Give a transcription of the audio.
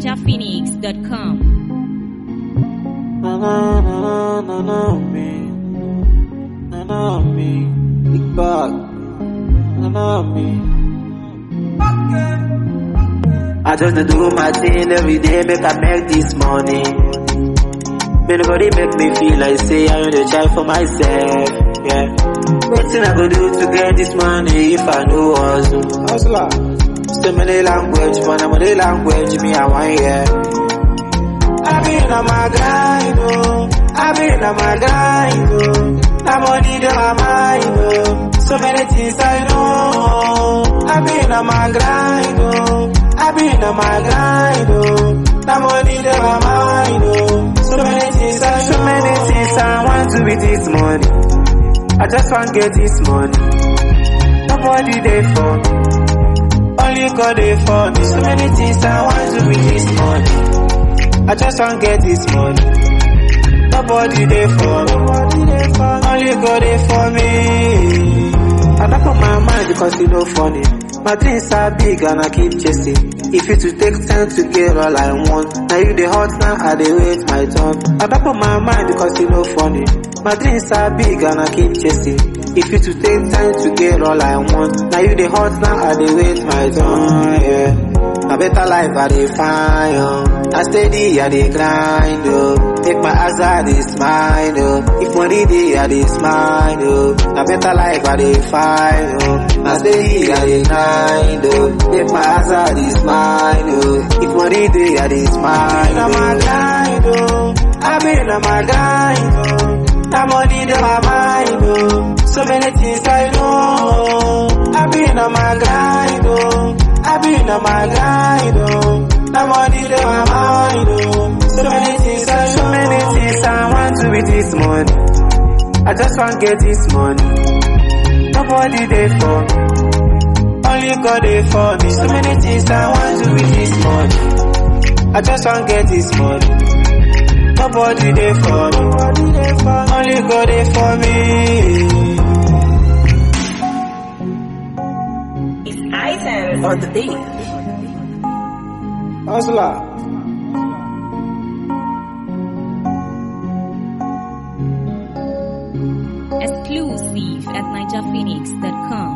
NigerPhoenix.com. Na na na na na me, na na me, big bag, na na me. I just dey do my thing every day, make I make this money. May nobody make me feel like say I only try for myself. Yeah. Wetin I go do to get this money if I no hustle? Hustler. So many language, but na many language me I want hear. I been on my grind, oh. I been on my grind, oh. Now money to my mind, oh. So many things I know. I been on my grind, oh. I been on my grind, oh. Now money to my mind, oh. So many things I know. So many things I want to with this money. I just want get this money. Nobody there for me. Only God there for me. So many things I want to with this money. I just want get this money. Nobody there for me. Only God there for me. I don't put my mind because you know funny. My dreams are big and I keep chasing. If it to take time to get all I want. Now you the hot now I dey wait my turn. I don't put my mind because you know funny. My dreams are big and I keep chasing. If it to take time to get all I want. Now you the hot now I dey wait my turn. Yeah. A better life I dey find, oh. I steady I dey grind, oh. Take my eyes I dey smile, oh. If money dey I dey smile, oh. A better life I dey find, oh. I steady I dey grind, oh. Take my eyes I dey smile, oh. If money dey I dey smile, oh. my grind, oh. I been on my grind, oh. That money dey my mind, oh. So many things I know. I been on my grind, oh. I been on my grind, oh. That money to my mind, oh. So many things I so many things I want to with this money. I just want get this money. Nobody there for me. Only God there for me. So many things I want to with this money. I just want get this money. Nobody there for me. Only God there for me. It's items on the beat. Hustler. Exclusive at NigerPhoenix.com.